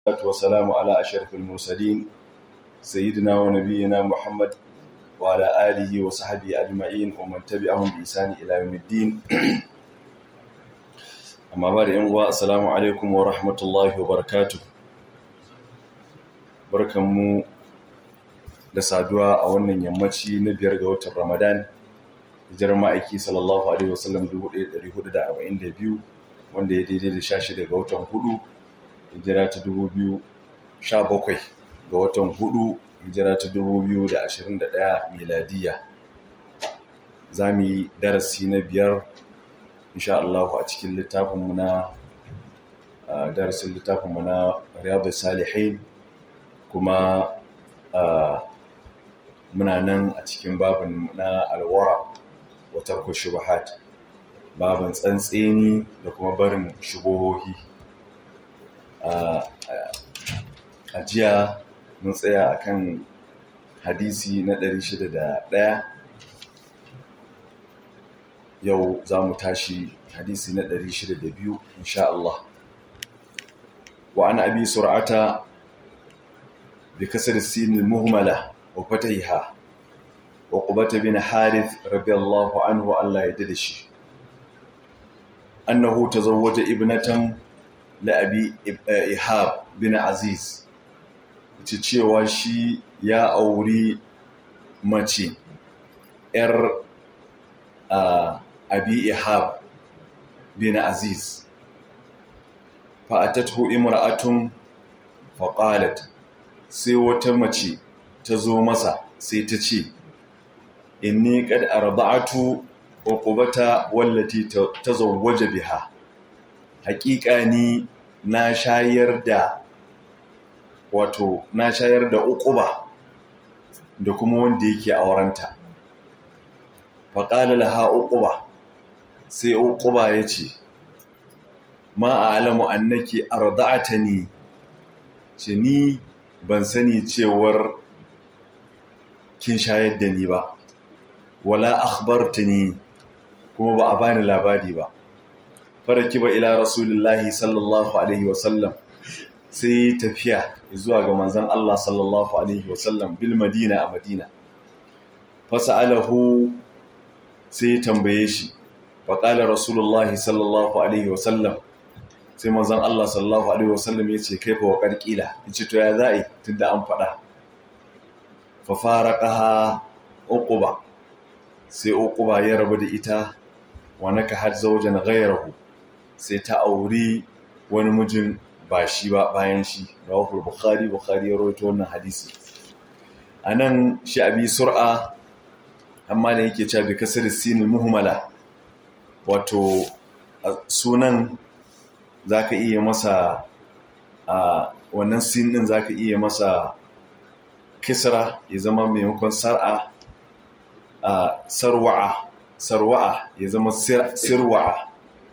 والصلاة والسلام على أشرف المرسلين سيدنا ونبينا محمد وعلى آله وصحبه أجمعين ومن تبعهم بإحسان إلى يوم الدين أما بعد أنواع السلام عليكم ورحمة الله وبركاته barkanmu da saduwa a wannan yammaci na biyar ga watan Ramadan hijirar ma'aiki sallallahu alaihi wasallam 1442 wanda ya daidai da 16 ga watan hudu hijira ta 2017 ga watan hudu hijira ta 2021 miladiya za mu yi darasi na biyar insha Allah a cikin littafinmu na darasin littafinmu na riyadu salihin kuma muna nan a cikin babin na alwara watar ku shubahat babin tsantseni da kuma barin shubohohi a jiya mun tsaya akan hadisi na 601 yau za mu tashi hadisi na 602 insha Allah wa an abi sur'ata bi kasar sin muhmala wa fatahiha wa qubata bin harith radiyallahu anhu Allah ya dade shi annahu tazawwaja ibnatan la abi ihab bin aziz ce cewa shi ya auri mace ‘yar abi ihab bin aziz fa'atattu imra'atun faƙalat sai wata mace ta zo masa sai ta ce inni kad arba'atu wa qubata wallati tazawwaja biha haƙiƙa ni na shayar da wato na shayar da uquba da kuma wanda yake aurenta faƙala laha uquba sai uquba ya ce ma a'lamu annaki arda'atani ce ni ban sani cewar kin shayar da ni ba wala akhbartani kuma ba a bani labari ba faraki ba ila rasulullahi sallallahu alaihi wasallam sai tafiya zuwa ga manzon Allah sallallahu alaihi wasallam bil madina a madina fasa'alahu sai tambaye shi faƙalar rasulullahi sallallahu alaihi wasallam sai manzon Allah sallallahu alaihi wasallam ya ce kai fa wa ƙarƙila ya ce to ya za'i tunda an faɗa fa faraqaha uquba sai uquba ya rabu da ita wa naka har zawjan ghayrahu sai ta auri wani mijin ba shi ba bayan shi rawahu bukhari bukhari ya rawaito wannan hadisi anan shi abi sur'a amma da yake cewa bi kasar sinil muhmala wato sunan zaka iya masa a wannan sin din zaka iya masa kisra ya zama maimakon sar'a a sarwa'a sarwa'a ya zama sirwa'a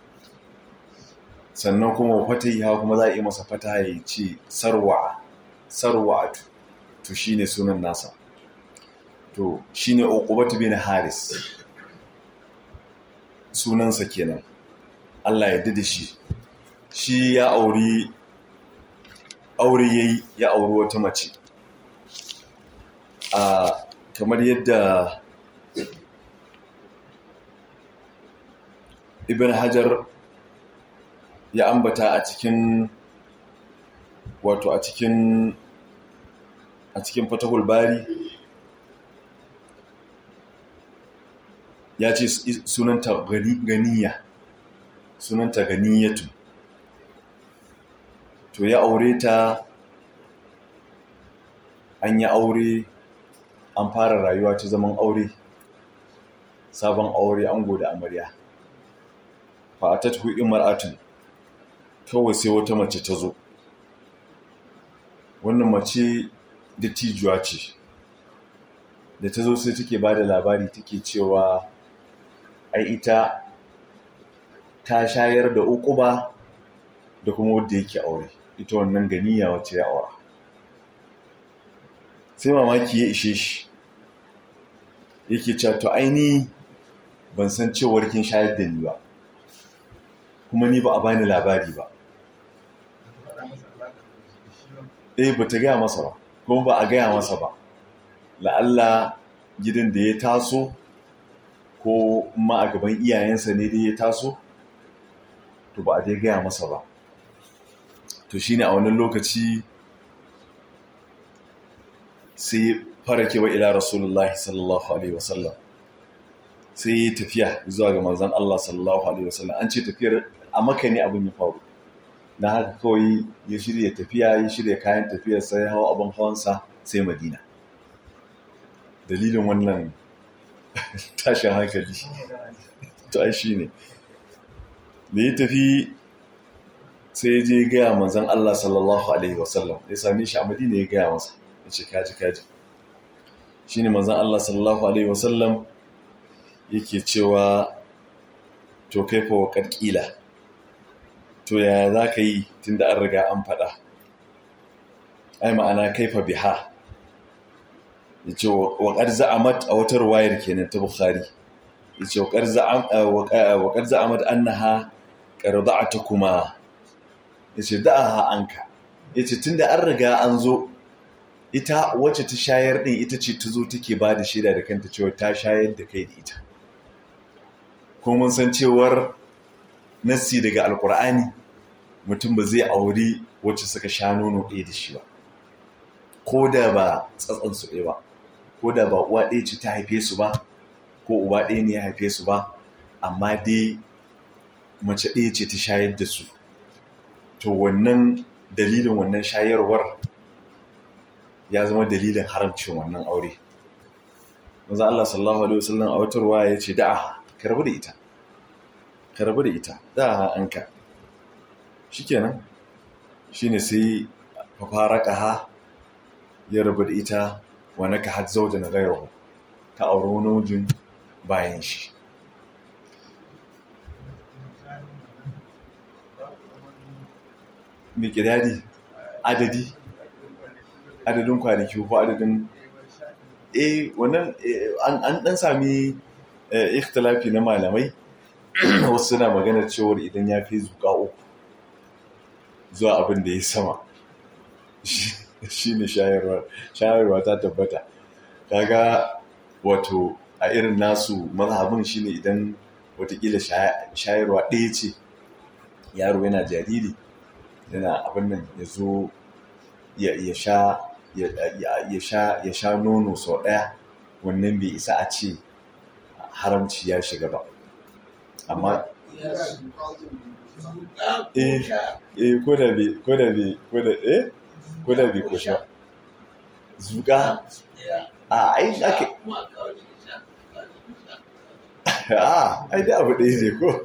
sannan kuma fataha kuma za a yi masa fataha ya ce sarwa'a sarwa'atu to shine sunan nasa to shine uqubatu bin haris sunansa kenan Allah ya dade shi shi ya auri aure yayi ya auri wata mace a kamar yadda ibn hajar ya ambata a cikin wato a cikin a cikin fatahul bari ya ce sunanta ganiya sunanta ganiyatu to ya aure ta an yi aure an fara rayuwa ta zaman aure sabon aure an da amarya fa'atat hu imra'atun kawai sai wata mace ta zo wannan mace dattijuwa ce da ta zo sai take ba da labari take cewa ai ita ta shayar da uquba da kuma wadda yake aure ita wannan ganiya wacce ya aura sai mamaki ya ishe shi yake cewa to aini ban san cewar kin shayar da ni ba kuma ni ba a bani labari ba eh ba ta gaya masa ba kuma ba a gaya masa ba la'alla gidan da ya taso ko ma a gaban iyayensa ne dai ya taso to ba a dai gaya masa ba to shine a wannan lokaci sai farake wa ila rasulullahi sallallahu alaihi wasallam sai ya tafiya zuwa ga manzon Allah sallallahu alaihi wasallam an ce tafiyar a maka ne abin ya faru na haka kawai ya shirya tafiya ya shirya kayan tafiyar sai hawa abin hawansa sai madina dalilin wannan tashin hankali to ai shi ne da ya tafi sai ya je gaya manzan Allah sallallahu Alaihi wasallam ya same shi a madina ya gaya masa ya ce kaji kaji shi ne manzan Allah sallallahu Alaihi wasallam yake cewa to kaifa wa ƙarƙila to yaya za ka yi tun da an riga an faɗa ai ma'ana kaifa biha ya ce waƙar za'amat a wata ruwayar kenan ta bukhari ya ce waƙar za'amat an na ha ƙarza'a ta kuma ya ce da'a anka ya ce tun da an riga an zo ita wacce ta shayar ɗin ita ce ta zo take ba da shaida da kanta cewa ta shayar da kai da ita kuma mun san cewar nassi daga alkur'ani mutum ba zai auri wacce suka sha nono ɗaya da shi ba ko da ba tsatsansu ɗaya ba ko da ba uwa ɗaya ce ta haife su ba ko uba ɗaya ne ya haife su ba amma dai mace ɗaya ce ta shayar da su to wannan dalilin wannan shayarwar ya zama dalilin haramcin wannan aure maza Allah sallallahu alaihi wasallam a wata ruwa ya ce da'a ka rabu da ita ka rabu da ita da'a an ka shikenan shine sai fafaraka ha ya rabu da ita wa naka had zaujan ghayruhu ta auri wani mijin bayan shi mikidadi adadi adadin kwanaki ko adadin eh wannan an dan sami ikhtilafi na malamai wasu suna maganar cewar idan ya fi zuka uku zuwa abin da ya sama shi ne shayarwa ta tabbata kaga wato a irin nasu mazhabin shi ne idan watakila shayarwa ɗaya ce yaro yana jariri yana abin nan ya zo ya sha ya sha nono sau ɗaya wannan bai isa a ce haramci ya shiga ba amma eh eh ko da bai ko da bai ko da eh ko da bai ko sha zuka a ai ake a ai da abu ɗaya ne ko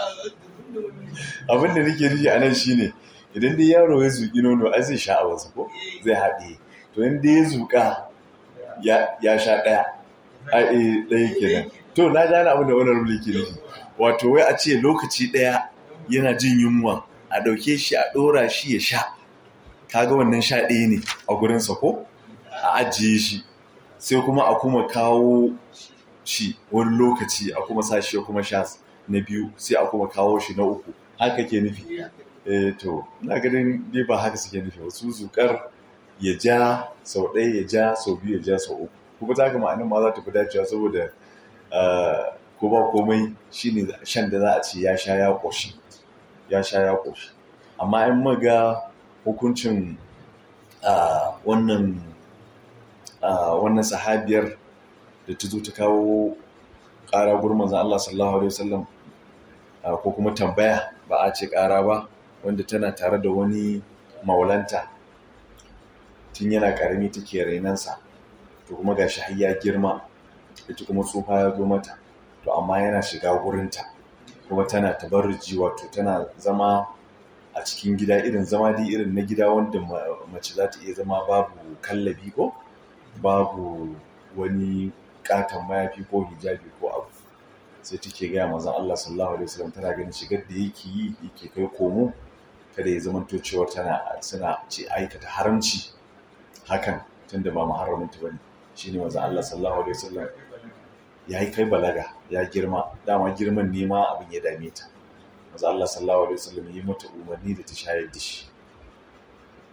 abin da nake nufi a nan shine idan dai yaro ya zuƙi nono ai zai sha a wasu ko zai haɗe to in dai ya zuƙa ya sha ɗaya a ɗaya kenan to na gane abin da wani rubli ke nufi wato wai a ce lokaci ɗaya yana jin yunwa a ɗauke shi a ɗora shi ya sha kaga wannan sha ɗaya ne a gurinsa ko a ajiye shi sai kuma a kuma kawo shi wani lokaci a kuma sa shi ya kuma sha na biyu sai a kuma kawo shi na uku haka ke nufi eh to ina ganin dai ba haka suke nufi wasu zukar ya ja sau ɗaya ya ja sau biyu ya ja sau uku kuma ta ga ma'anin ma za ta fi dacewa saboda ko ba komai shine shan da za a ce ya sha ya ƙoshi ya sha ya ƙoshi amma in maga hukuncin wannan wannan sahabiyar da ta zo ta kawo ƙara gurman zan Allah sallallahu alaihi wasallam ko kuma tambaya ba a ce ƙara ba wanda tana tare da wani maulanta tun yana ƙarami take rainansa to kuma ga shi ya girma ita kuma tsufa ya zo mata to amma yana shiga gurinta kuma tana tabarruji wato tana zama a cikin gida irin zama dai irin na gida wanda mace za ta iya zama babu kallabi ko babu wani katon mayafi ko hijabi ko abu sai take gaya mazan Allah sallallahu alaihi wasallam tana ganin shigar da yake yi yake kai komo kada ya zama cewa tana suna ce aikata haramci hakan tunda ba muharramin ta bane shine mazan Allah sallallahu alaihi wasallam ya yi kai balaga ya girma dama girman nema abin ya dame ta mazan Allah sallallahu alaihi wasallam yi mata umarni da ta shayar da shi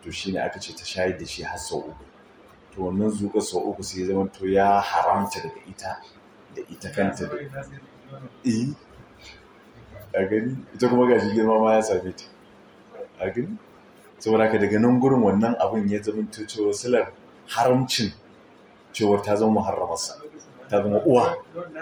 to shi ne aka ce ta shayar da shi har sau uku to wannan zuƙa sau uku sai zama to ya haramta daga ita da ita kanta da eh a gani ita kuma gashi girma ma ya same ta a gani saboda ka daga nan gurin wannan abin ya zama to cewa silar haramcin cewar ta zama muharramarsa ta zama uwa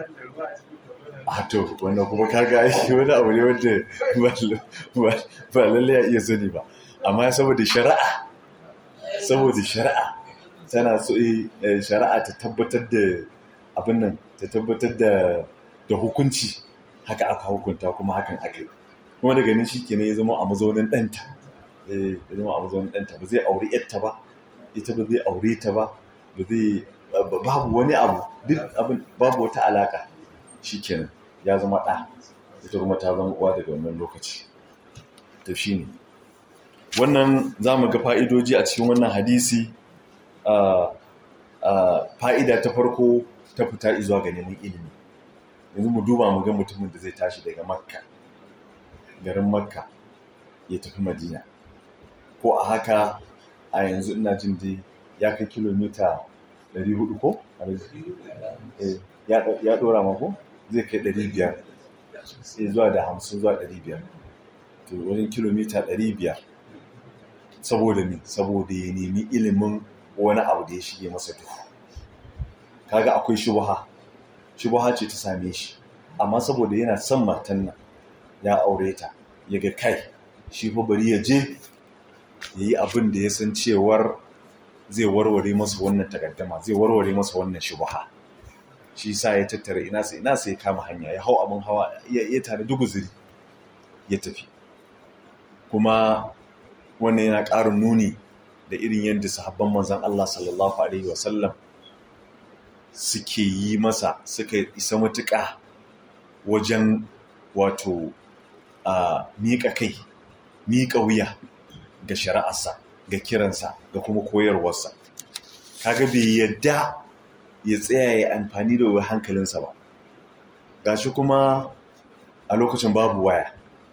a to wannan kuma kaga aiki wani abu ne wanda ba lallai ya iya sani ba amma saboda shari'a saboda shari'a tana so shari'a ta tabbatar da abin nan ta tabbatar da da hukunci haka aka hukunta kuma hakan aka yi kuma daga nan shikenan ya zama a mazaunin ɗanta ya zama a mazaunin ɗanta ba zai aure yarta ba ita ba zai aure ta ba ba zai babu wani abu duk abin babu wata alaka shikenan ya zama ɗa ita kuma ta zama uwa daga wannan lokaci to shine wannan za mu ga fa'idoji a cikin wannan hadisi fa'ida ta farko ta fita izuwa ga neman ilimi yanzu mu duba mu ga mutumin da zai tashi daga makka garin makka ya tafi madina ko a haka a yanzu ina jin dai ya kai kilomita 400 ko? ya ɗora mako zai kai 500 sai zuwa da 50 zuwa 500 to wajen kilomita 500 saboda ne saboda ya nemi ilimin wani abu da ya shige masa duhu kaga akwai shubaha shubaha ce ta same shi amma saboda yana son matan nan ya aure ta ya ga kai shi fa bari ya je ya yi abin da ya san cewar zai warware masa wannan takaddama zai warware masa wannan shubaha shi sa ya tattara ina sai ina sai ya kama hanya ya hau abin hawa ya tare duguziri ya tafi kuma wannan yana ƙarin nuni da irin yadda sahabban manzan Allah sallallahu Alaihi wasallam suke yi masa suka isa matuƙa wajen wato a miƙa kai miƙa wuya ga shari'arsa ga kiransa ga kuma koyarwarsa kaga bai yadda ya tsaya ya amfani da hankalinsa ba gashi kuma a lokacin babu waya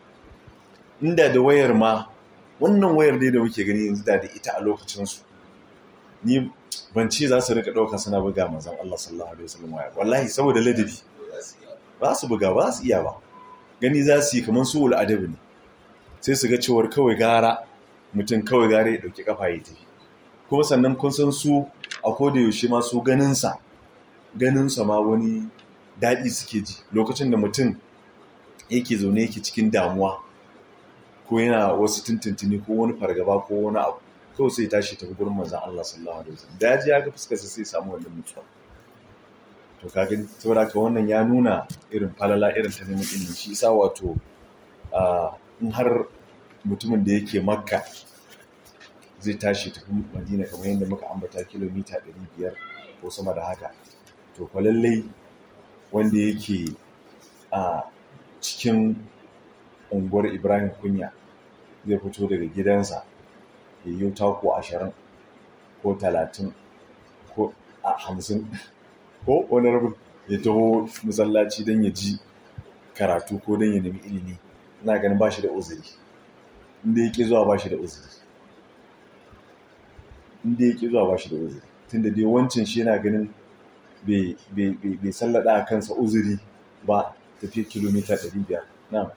inda da wayar ma wannan wayar ne da muke gani yanzu da da ita a lokacinsu ni ban ce za su rika ɗauka suna buga manzan Allah sallallahu alaihi wasallam waya wallahi saboda ladabi ba su buga ba su iya ba gani za su yi kamar su wul adabi ne sai su ga cewar kawai gara mutum kawai gara ya ɗauki kafa ya tafi kuma sannan kun san su a koda yaushe ma su ganinsa ganinsa ma wani daɗi suke ji lokacin da mutum yake zaune yake cikin damuwa ko yana wasu tuntuntuni ko wani fargaba ko wani abu kawai sai tashi tafi gurin manzan Allah sallallahu alaihi wasallam da ya ga fuskarsa sai samu wannan mutuwa to ka gani saboda ka wannan ya nuna irin falala irin ta neman ilimi shi yasa wato in har mutumin da yake makka zai tashi tafi madina kamar yadda muka ambata kilomita 500 ko sama da haka to fa lallai wanda yake a cikin unguwar ibrahim kunya zai fito daga gidansa ya yi tako ashirin ko talatin ko a hamsin ko wani rabin ya taho masallaci don ya ji karatu ko don ya nemi ilimi ina ganin ba shi da uzuri inda ya ƙi zuwa ba shi da uzuri inda ya ƙi zuwa ba shi da uzuri tun da dai wancan shi yana ganin bai sallada a kansa uzuri ba tafiye kilomita 500 na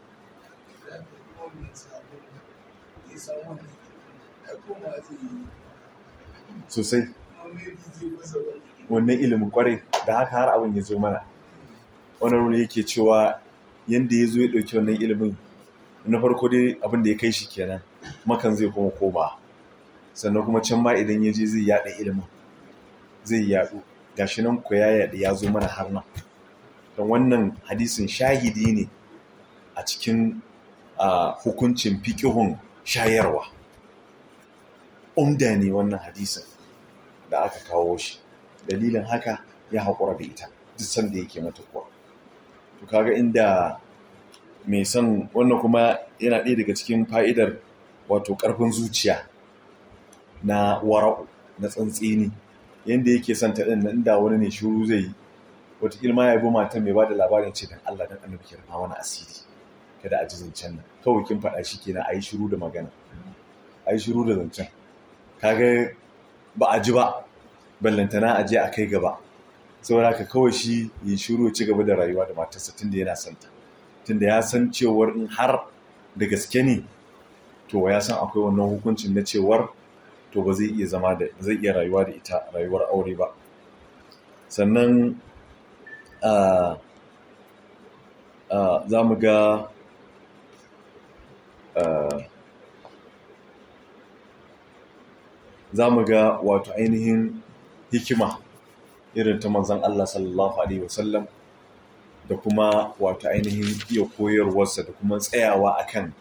sosai wannan ilimin kwarai da haka har abin ya zo mana wani rune yake cewa yadda ya zo ya ɗauki wannan ilimin na farko dai abin da ya kai shi kenan makan zai kuma koma sannan kuma can ma idan ya je zai yaɗa ilimin zai yaɗu gashi nan ku ya yaɗa ya zo mana har nan don wannan hadisin shahidi ne a cikin hukuncin fiƙihun shayarwa umda ne wannan hadisin da aka kawo shi dalilin haka ya haƙura da ita duk sanda yake mata kuwa to kaga inda mai son wannan kuma yana ɗaya daga cikin fa'idar wato ƙarfin zuciya na wara'u na tsantsini yadda yake son ta ɗin nan da wani ne shuru zai yi wataƙila ma ya bi matan mai ba da labarin ce don Allah don annabi ki rufa wani asiri kada a ji zancen nan kawai kin faɗa shi kenan a yi shiru da magana a yi shiru da zancen kaga ba a ji ba ballantana a je a kai gaba saboda ka kawai shi ya shiru ci gaba da rayuwa da matarsa tunda yana santa tunda ya san cewar in har da gaske ne to ya san akwai wannan hukuncin na cewar to ba zai iya zama da zai iya rayuwa da ita rayuwar aure ba sannan za mu ga za mu ga wato ainihin hikima irin ta manzan Allah sallallahu Alaihi wasallam da kuma wato ainihin iya koyarwarsa da kuma tsayawa akan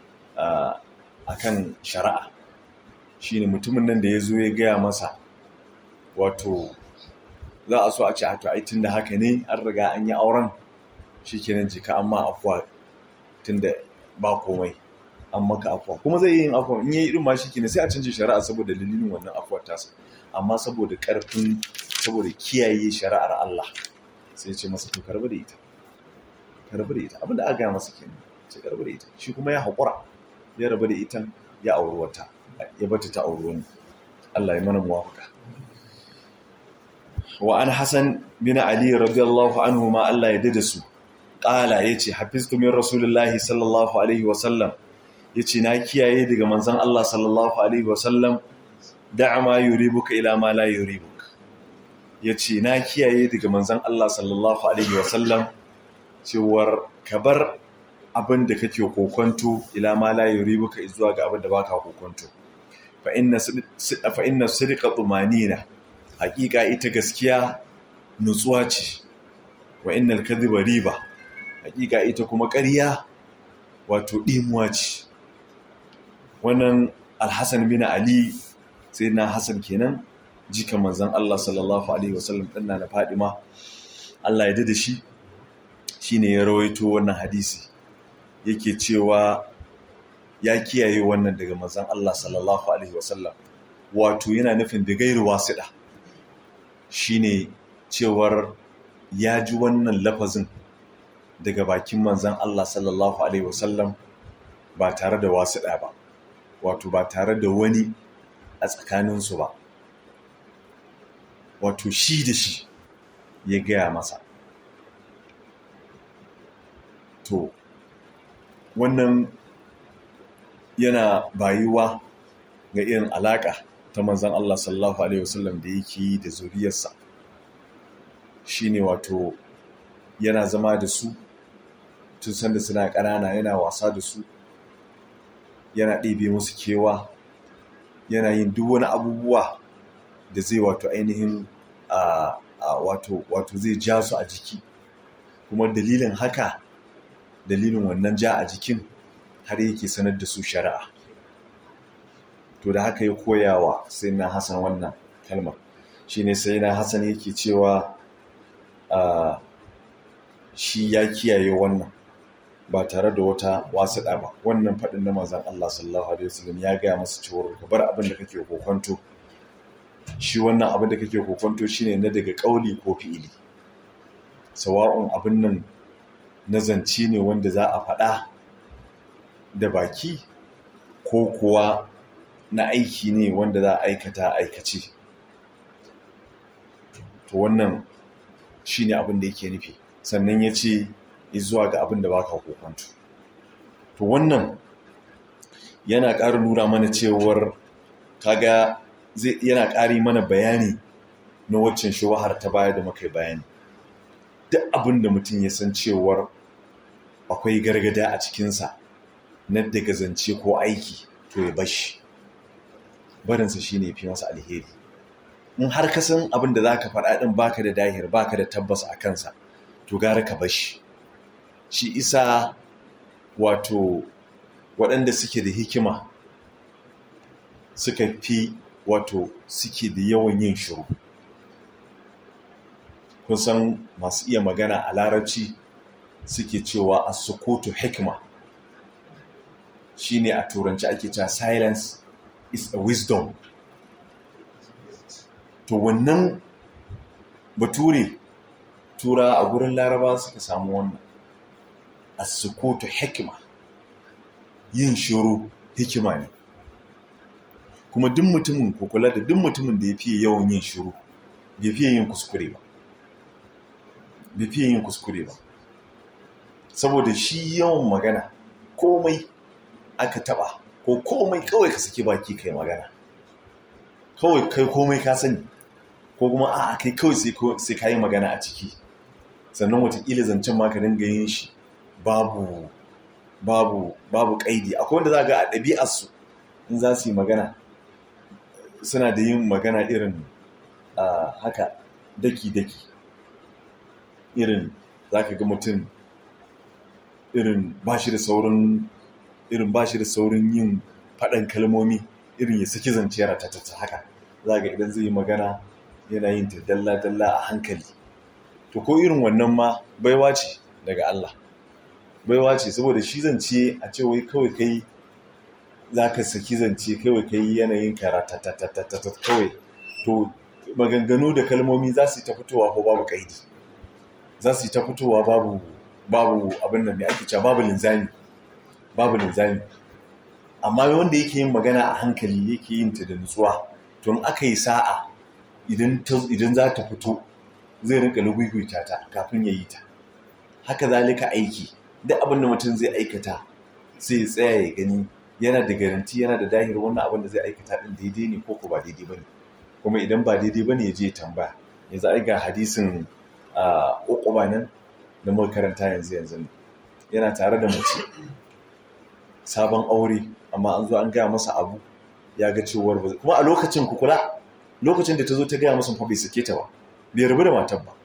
akan shari'a shine mutumin nan da ya zo ya gaya masa wato za a so a ce a to ai tun da haka ne an riga an yi auren shi kenan jika amma afuwa tun da ba komai an maka afuwa kuma zai yi yin afuwa in yi irin ma shi kenan sai a canje shari'a saboda dalilin wannan afuwar tasa amma saboda karfin saboda kiyaye shari'ar Allah sai ce masa to karbi da ita karbi da ita abinda aka gaya masa kenan sai karbi da ita shi kuma ya haƙura ya rabu da ita ya auri wata ya bata ta auri wani Allah ya mana muwafaka wa an Hassan bin Ali radiyallahu anhu ma Allah ya dada su qala yace hafiztu min rasulillahi sallallahu alaihi wa sallam yace na kiyaye daga manzon Allah sallallahu alaihi wa sallam da'a ma yuribuka ila ma la yuribuk yace na kiyaye daga manzon Allah sallallahu alaihi wa sallam cewar kabar abin da kake kokonto ila ma la yuribuka zuwa ga abin da baka kokonto fa inna fa inna sidqa tumanina hakika ita gaskiya nutsuwa ce wa innal kadhiba riba hakika ita kuma ƙarya wato dimuwa ce wannan alhassan bin ali sai na hassan kenan jika manzon Allah sallallahu alaihi wasallam din na Fadima Allah ya dade shi shine ya rawaito wannan hadisi yake cewa ya kiyaye wannan daga manzon Allah sallallahu alaihi wasallam wato yana nufin da gairu wasiɗa shine cewar ya ji wannan lafazin daga bakin manzon Allah sallallahu alaihi wasallam ba tare da wasiɗa ba wato ba tare da wani a tsakaninsu ba wato shi da shi ya gaya masa to wannan yana bayuwa ga irin alaƙa ta manzan Allah sallallahu Alaihi wasallam da yake yi da zuriyarsa shi ne wato yana zama da su tun sanda suna ƙanana yana wasa da su yana ɗebe musu kewa yana yin duk wani abubuwa da zai wato ainihin wato wato zai ja su a jiki kuma dalilin haka dalilin wannan ja a jikin har yake sanar da su shari'a to da haka ya koyawa sai na hasan wannan kalmar shine sai na hasan yake cewa shi ya kiyaye wannan ba tare da wata wasuɗa ba wannan faɗin na mazan Allah sallallahu alaihi wasallam ya gaya masa cewa ka bar abin da kake kokonto shi wannan abin da kake kokonto shine na daga ƙauli ko fi'ili sawa'un abin nan na zance ne wanda za a faɗa da baki ko kuwa na aiki ne wanda za a aikata aikace to wannan shine abin da yake nufi sannan ya ce zuwa ga abin da baka kokonto to wannan yana ƙara nura mana cewar kaga zai yana ƙari mana bayani na waccan shawahar ta baya da muka bayani duk abin da mutum ya san cewar akwai gargada a cikinsa na daga zance ko aiki to ya bashi barinsa shi ne fi masa alheri in har ka san abin da za ka faɗa ɗin baka da dahir baka da tabbas a kansa to gara ka bashi shi isa wato waɗanda suke da hikima suka fi wato suke da yawan yin shiru kun san masu iya magana a larabci suke cewa a sukutu hikima shine a turanci ake cewa silence is a wisdom to wannan bature tura a gurin laraba suka samu wannan a sukutu hikima yin shiru hikima ne kuma duk mutumin ko kula da duk mutumin da ya fiye yawan yin shiru bai fiye yin kuskure ba bai fiye yin kuskure ba saboda shi yawan magana komai aka taba ko komai kawai ka saki baki kai magana kawai kai komai ka sani ko kuma a kai kawai sai ka yi magana a ciki sannan watakila zancen ma ka dinga yin shi babu babu babu kaidi akwai wanda za ga a ɗabi'arsu in za su yi magana suna da yin magana irin haka daki-daki irin za ka ga mutum irin ba shi da saurin irin ba shi da saurin yin faɗan kalmomi irin ya saki zance ratatata haka za ga idan zai yi magana yana yin ta dalla-dalla a hankali to ko irin wannan ma baiwa ce daga Allah baiwa ce saboda shi zance a ce wai kawai kai za ka saki zance kawai kai yanayin karatatatatatat kawai to maganganu da kalmomi za su yi ta fitowa ko babu kaidi za su yi ta fitowa babu babu abin da mai ake cewa babu linzami babu linzami amma wanda yake yin magana a hankali yake yin ta da nutsuwa to in aka yi sa'a idan za ta fito zai rinka luguguyta ta kafin ya yi ta haka zalika aiki duk abin da mutum zai aikata sai ya tsaya ya gani yana da garanti yana da dahir wannan abin da zai aikata din daidai ne ko ko ba daidai bane kuma idan ba daidai bane ya je ya tambaya yanzu ai ga hadisin uquba nan da muka karanta yanzu yanzu yana tare da mace sabon aure amma an zo an gaya masa abu ya ga cewar ba kuma a lokacin kukula lokacin da ta zo ta gaya masa fa bai sake ta ba bai rabu da matar ba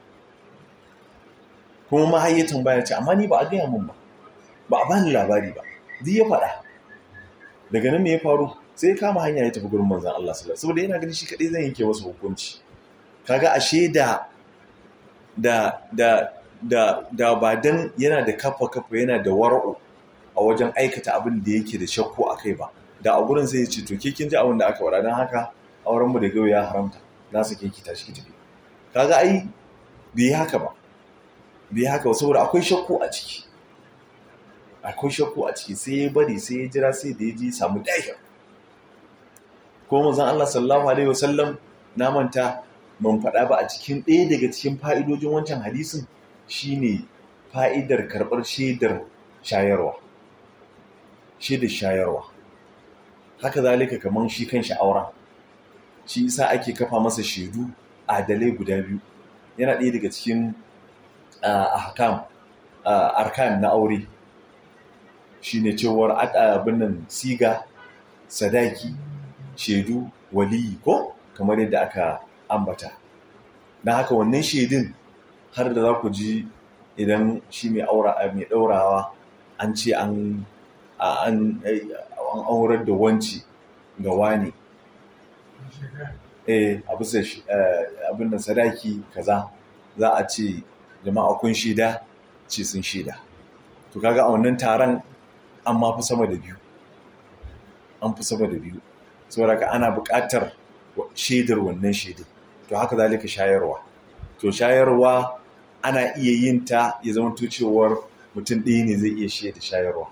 kuma mahayyatan baya ce amma ni ba a gaya min ba ba a bani labari ba duk ya faɗa daga nan me ya faru sai ya kama hanya ya tafi gurin manzon Allah sallallahu saboda yana ganin shi kadai zan yanke masa hukunci kaga ashe da da da da da ba dan yana da kafa kafa yana da wara'u a wajen aikata abin da yake da shakku a kai ba da a gurin sai ya ce to ke kin ji abin da aka wada don haka auren mu da gau ya haramta na sake ki tashi ki tafi kaga ai bai haka ba bai haka ba saboda akwai shakku a ciki akwai shakku a ciki sai ya bari sai ya jira sai da ya ji samu dahir ko manzon Allah sallallahu alaihi wasallam na manta man faɗa ba a cikin ɗaya daga cikin fa'idojin wancan hadisin shine fa'idar karɓar shaidar shayarwa shaidar shayarwa haka zalika kamar shi kan auren shi isa ake kafa masa shaidu adalai guda biyu yana ɗaya daga cikin ahkam arkan na aure shine cewar abin nan siga sadaki shaidu waliyi ko kamar yadda aka ambata na haka wannan shaidun har da za ku ji idan shi mai aura mai ɗaurawa an ce an an aurar da wanci ga wani eh a bisa abin da sadaki kaza za a ce jama'a kun shaida ce sun shaida to kaga a wannan taron an ma fi sama da biyu an fi sama da biyu saboda ka ana buƙatar shaidar wannan shaidar to haka zalika shayarwa to shayarwa ana iya yin ta ya zama cewar mutum ɗaya ne zai iya shaida shayarwa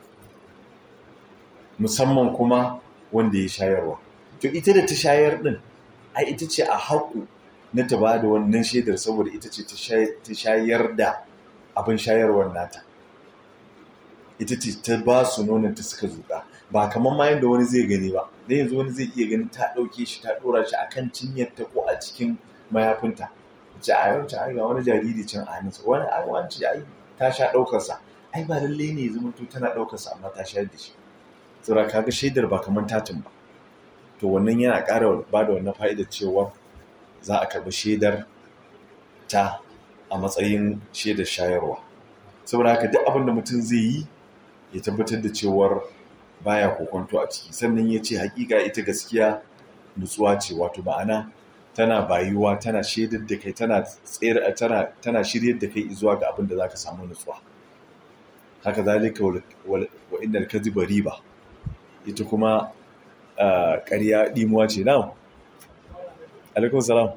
musamman kuma wanda ya shayarwa to ita da ta shayar ɗin ai ita ce a haƙu na ta ba da wannan shaidar saboda ita ce ta shayar da abin shayarwar nata ita ce ta ba su nonon ta suka zuƙa ba kamar ma yadda wani zai gani ba da yanzu wani zai iya gani ta ɗauke shi ta ɗora shi a kan cinyarta ko a cikin mayafinta ce a yau ta ga wani jariri can a hannunsa wani ai wani ai ta sha ɗaukarsa ai ba lallai ne zama to tana ɗaukarsa amma ta shayar da shi saboda kaga shaidar ba kamar tatin ba to wannan yana ƙara ba da wannan fa'idar cewa za a karɓi shaidar ta a matsayin shaidar shayarwa saboda haka duk abin da mutum zai yi ya tabbatar da cewar baya kokonto a ciki sannan ya ce hakika ita gaskiya nutsuwa ce wato ma'ana tana bayuwa tana shaidar da kai tana tsere tana tana shiryar da kai zuwa ga abin da zaka samu nutsuwa haka zalika wa innal kadhiba riba ita kuma ƙarya dimuwa ce na alaikum salam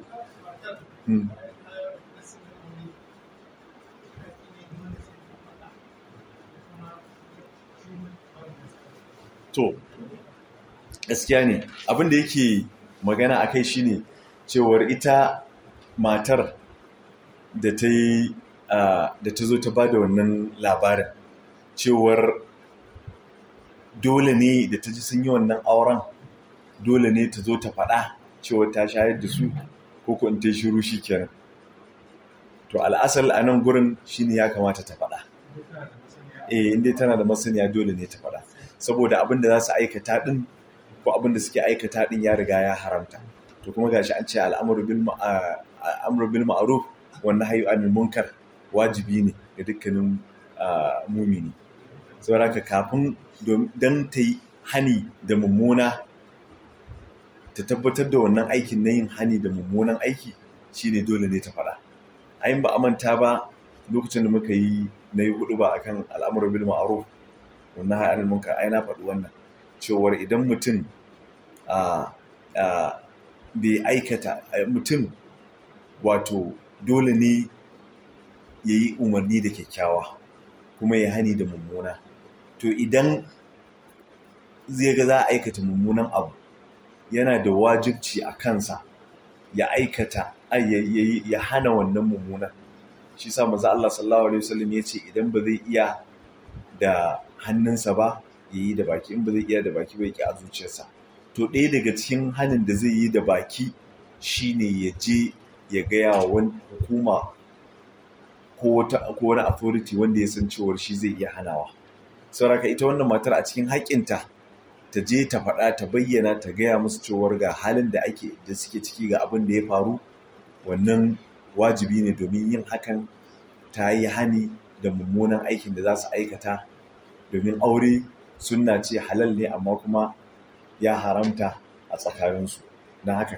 to gaskiya ne abin da yake magana a kai shine cewar ita matar da ta yi da ta zo ta ba da wannan labarin cewar dole ne da ta ji sun yi wannan auren dole ne ta zo ta faɗa cewar ta shayar da su ko ko in ta shiru shi kenan to al'asal a nan gurin shine ya kamata ta faɗa eh inda tana da masaniya dole ne ta faɗa saboda abin da za su aikata din ko abin da suke aikata din ya riga ya haramta to kuma gashi an ce al'amru bil amru bil ma'ruf wa nahyu anil munkar wajibi ne ga dukkanin mumini saboda haka kafin dan ta yi hani da mummuna ta tabbatar da wannan aikin na yin hani da mummunan aiki shine dole ne ta faɗa ayin ba amanta ba lokacin da muka yi na yi hudu ba akan al'amuran bil ma'ruf wannan ha'anil munkar ai na faɗi wannan cewar idan mutum bai aikata mutum wato dole ne ya yi umarni da kyakkyawa kuma ya hani da mummuna to idan zai ga za a aikata mummunan abu yana da wajibci a kansa ya aikata ya hana wannan mummunan shi sa maza Allah sallallahu alaihi wasallam ya ce idan ba zai iya da hannunsa ba ya yi da baki in ba zai iya da baki ba ya ki a zuciyarsa to ɗaya daga cikin hannun da zai yi da baki shine ya je ya gaya wa wani hukuma ko wani authority wanda ya san cewar shi zai iya hanawa sauraka ita wannan matar a cikin haƙƙinta ta je ta faɗa ta bayyana ta gaya musu cewar ga halin da ake da suke ciki ga abin da ya faru wannan wajibi ne domin yin hakan ta yi hani da mummunan aikin da za su aikata domin aure sunna ce halal ne amma kuma ya haramta a tsakaninsu don haka